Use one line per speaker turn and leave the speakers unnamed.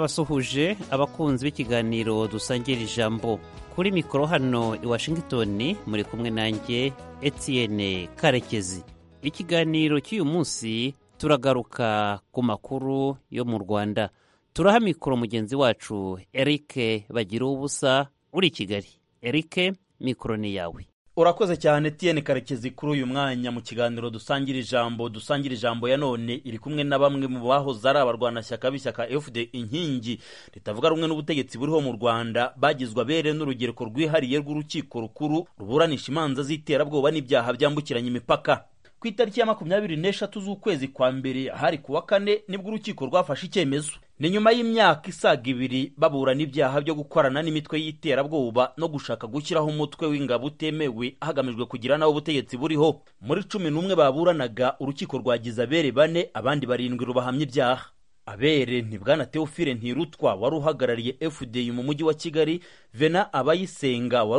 ndabasuhuje abakunzi b'ikiganiro dusangira ijambo kuri mikoro hano i washingitoni muri kumwe nanjye Etienne karekezi ikiganiro cy'uyu munsi turagaruka ku makuru yo mu rwanda turaha mikoro mugenzi wacu eric bagira ubusa uri i kigali eric mikoro ni yawe
urakoze cyane Etienne karekezi kuri uyu mwanya mu kiganiro dusangira ijambo dusangira ijambo ya none iri kumwe na bamwe mu bahoze ari abarwanashyaka b'ishyaka fd inkingi ritavuga rumwe n'ubutegetsi buriho mu rwanda bagizwe abere n'urubyiruko rwihariye rw'urukiko rukuru ruburanisha imanza z'iterabwoba n'ibyaha byambukiranya imipaka ku itariki ya makumyabiri n'eshatu z'ukwezi kwa mbere hari kuwa kane nibwo urukiko rwafashe icyemezo ni nyuma y'imyaka isaga ibiri baburana ibyaha byo gukorana n'imitwe y'iterabwoba no gushaka gushyiraho umutwe w'ingabo utemewe hagamijwe kugira n'aho ubutegetsi buriho muri cumi n'umwe baburanaga urukiko rwagize abere bane abandi barindwi rubahamya ibyaha abere ni bwana teofile ntirutwa wari uhagarariye fdi mu mujyi wa kigali vena abayisenga wari